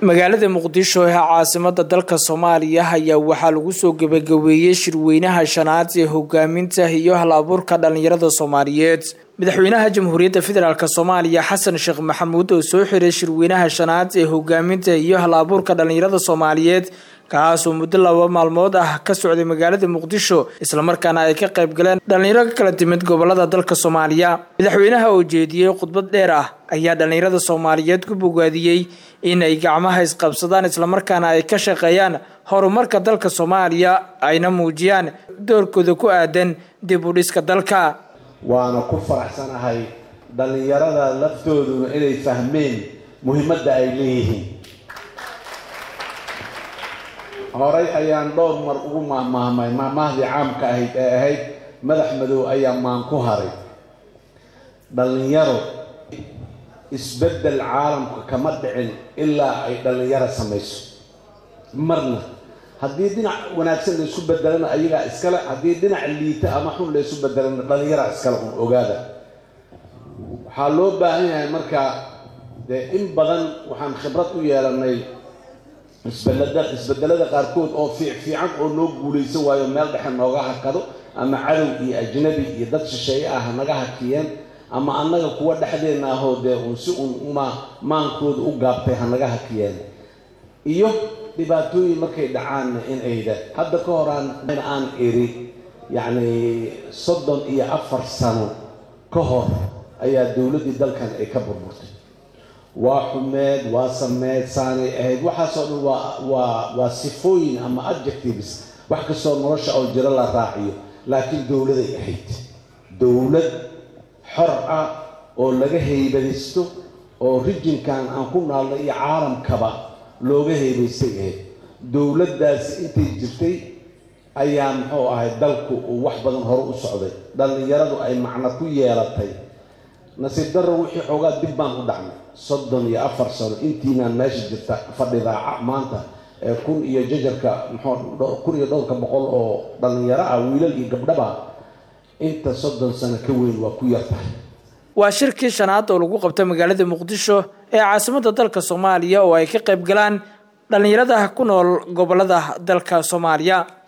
magaalada muqdisho ee caasimada dalka soomaaliya ayaa waxaa lagu soo gebagabeeyey shirweynaha shanaad ee hogaaminta iyo hal abuurka dhalinyarada soomaaliyeed madaxweynaha jamhuuriyadda federaalk soomaaliya xasan sheekh maxamuud oo soo xiray shirweynaha shanaad ee hogaaminta iyo hal abuurka dhalinyarada soomaaliyeed kaasoo muddo laba maalmood ah ka socday magaalada muqdisho islamarkaana ay ka qayb galeen dhalinyaro ka kala timid gobolada dalka soomaaliya madaxweynaha oo jeediyey khudbad dheer ah ayaa dhalinyarada soomaaliyeed ku bogaadiyey in ay gacmaha isqabsadaan islamarkaana ay ka shaqeeyaan horumarka dalka soomaaliya ayna muujiyaan doorkooda ku aadan dib u dhiska dalka waana ku faraxsanahay dhallinyarada laftooduna inay fahmeen muhiimadda ay leeyihiin horay ayaan dhowr mar ugu mahmaahmay mahmaahdii caamka ahayd ee ahayd madax madow ayaa maan ku haray dhallinyaro isbeddel caalamka kama dhicin ilaa ay dhallinyaro samayso marna haddii dhinac wanaagsan la isu bedelana ayagaa iskale haddii dhinac liita ama xun la isu bedelana dhallinyaraa iskale un ogaada waxaa loo baahan yahay marka dee in badan waxaan khibrad u yeelanay isbelada isbedelada qaarkood oo fiic fiican oo noo guulaysan waayo meel dhexe nooga hakado ama cadow iyo ajnabi iyo dad shisheeye ah hanaga hakiyeen ama annaga kuwa dhexdeenna ahoo dee uun si uun ma maankooda u gaabtay hanaga hakiyeen iyo dhibaatooyin markay dhacaanna in ayda hadda ka horaan aan iri yacni soddon iyo afar sano ka hor ayaa dowladdii dalkan ay ka burburtay waa xumeed waa sameed saanay ahayd waxaasoo dhan waa waa waa sifooyin ama adjectives wax kastoo nolosha oo jiro la raaciyo laakiin dowladay ahayd dowlad xor ah oo laga haybadaysto oo rijinkan aan ku naalno iyo caalamkaba looga haybaystay ahayd dowladdaasi intay jirtay ayaa muxuu ahay dalku uu wax badan hore u socday dhallinyaradu ay macno ku yeelatay nasiib darro wixii xoogaa dib baan u dhacnay soddon iyo afar sano intiinaan meesha jirta fadhidaaca maanta ee kun iyo jajarka muxuu kun iyo dhowrka boqol oo dhallinyaro ah wiilal iyo gabdhaba inta soddon sano ka weyn waa ku yar tahay waa shirkii shanaad oo lagu qabta magaalada muqdisho ee caasimada dalka soomaaliya oo ay ka qayb galaan dhallinyarada ku nool gobolada dalka soomaaliya